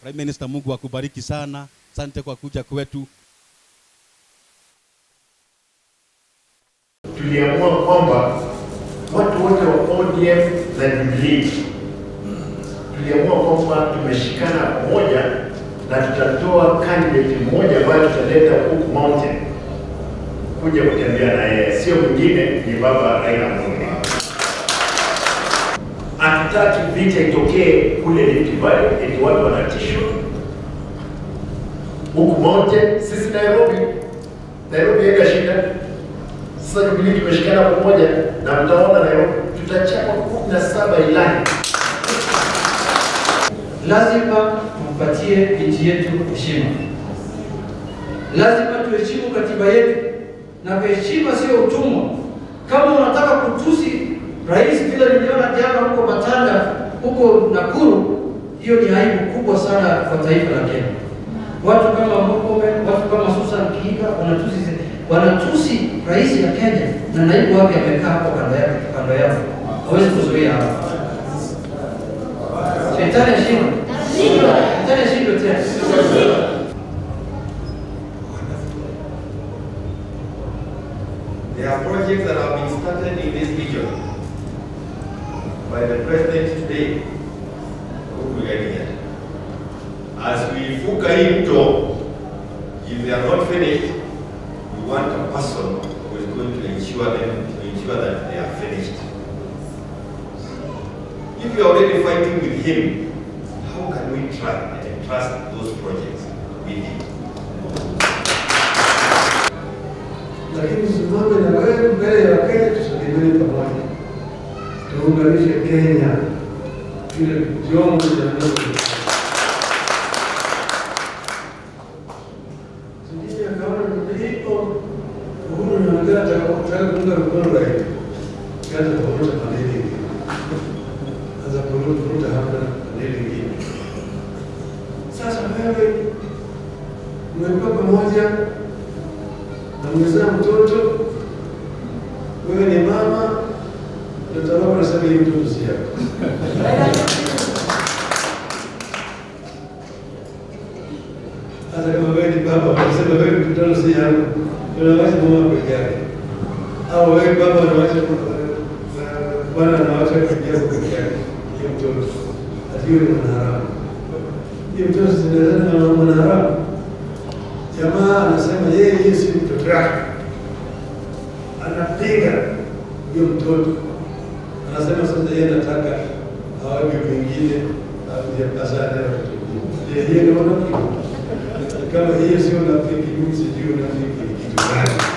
Prime Minister, Mungu akubariki sana. Asante kwa kuja kwetu. tuliamua kwamba watu wote wa ODM na Jubilee tuliamua kwamba tumeshikana pamoja na tutatoa candidate mmoja ambaye tutaleta huku mountain kuja kutembea na yeye, sio mwingine, ni baba Raila Amolo. Hatutaki vita itokee kule Rift Valley eti watu wanatishwa huku mountain. Sisi Nairobi, Nairobi haina shida. Sasa Jubilee tumeshikana pamoja na mtaona Nairobi tutachapa kumi na saba ilani. lazima tumpatie nchi yetu heshima. Lazima tuheshimu katiba yetu, na heshima sio utumwa. Kama unataka kutusi rais vile niliona jana huko Matanda, huko Nakuru, hiyo ni aibu kubwa sana kwa taifa la Kenya. Watu kama Murkomen, watu kama Susan Kiiga wanatusi wanatusi rais ya Kenya na naibu wake amekaa hapo kando yake kando yao, hawezi kuzuia hapo. Shetani ashindwe. Shetani ashindwe tena. There are projects that have been started in this region by the president today, Uhuru Kenyatta. As we fuka hii mto, if they are not finished, we want a person who is going to ensure them, to ensure that they are finished. If you are already fighting with him, how can we trust and trust those projects with him? lakini simame na wewe mbele ya Wakenya, tusalimeni pamoja, tuunganishe Kenya vile vyombo vya nchi. Sijui akaona ndipo Uhuru anaongea atakapotaka kuunga mkono rais, kaza kuvuta paneli ingine, anza kuvuta hapa na paneli ingine. Sasa wewe umekuwa pamoja na umezaa mtoto, wewe ni mama, mtoto wako anasema hii mtoto si yako. Hata kama wewe ni baba, unasema wewe mtoto si yako, unawacha mama peke yake, au wewe baba unawacha bwana anawacha peke yake peke yake, hiyo mtoto ati hiyo ni mwanaharamu. Hiyo mtoto zinaweza na mwanaharamu jamaa anasema yeye yeye si mtoto wake, anapiga huyo mtoto, anasema sasa yeye anataka awaje wengine azane watoto wengine. Yeye ni mwanamke. Kama hiyo sio unafiki, mimi sijui unafiki ni kitu gani.